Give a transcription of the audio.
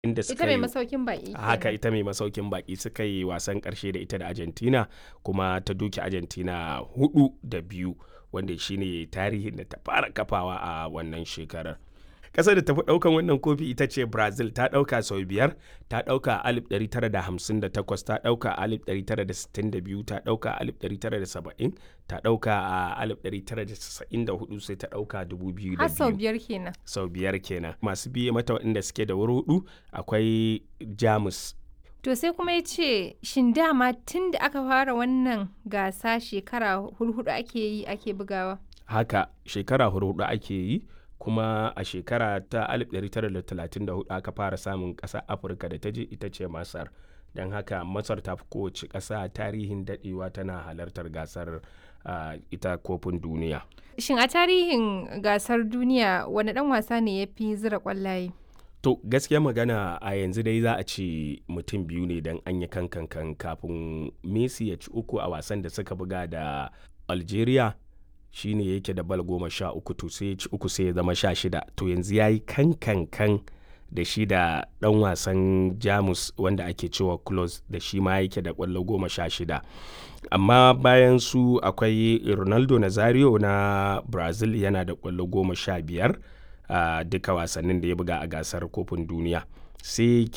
inda Ita suka mai yi masaukin baƙi. haka kenan. ita mai masaukin baki suka yi wasan karshe da ita da argentina kuma ta duki argentina hudu da biyu wanda shine tarihin da ta fara kafawa a wannan shekarar kasar da tafi daukan wannan kofi ita ce brazil ta dauka sau biyar ta dauka a 1958 ta dauka a 1962 ta dauka a 1970 ta dauka a 1994 sai ta dauka 2002 Har sau biyar kenan. sau biyar kenan masu biye mata waɗanda suke da wuri hudu akwai jamus To sai kuma ya ce shin dama tun da aka fara wannan gasa shekara hurhudu ake yi ake bugawa. haka shekara hudu ake yi kuma a shekara ta 1934 aka fara samun ƙasa afirka da ta je ita ce masar don haka masar ta fi kowace ƙasa tarihin daɗewa tana halartar gasar ah, ita kofin duniya Shin a tarihin gasar duniya wani ɗan wasa ne ya fi zira ƙwallaye? to gaskiya magana a yanzu dai za a ce mutum biyu ne don an yi kankan kafin messi ya ci uku a wasan da suka buga da algeria shine yake da bal goma sha uku to sai ya ci uku sai ya zama sha shida to yanzu ya yi kankankan da shi da dan wasan jamus wanda ake cewa close da shi ma yake da kwallo goma sha shida amma bayan su akwai ronaldo nazario na brazil yana da kwallo goma sha biyar a duka wasannin da ya buga a gasar kofin duniya sai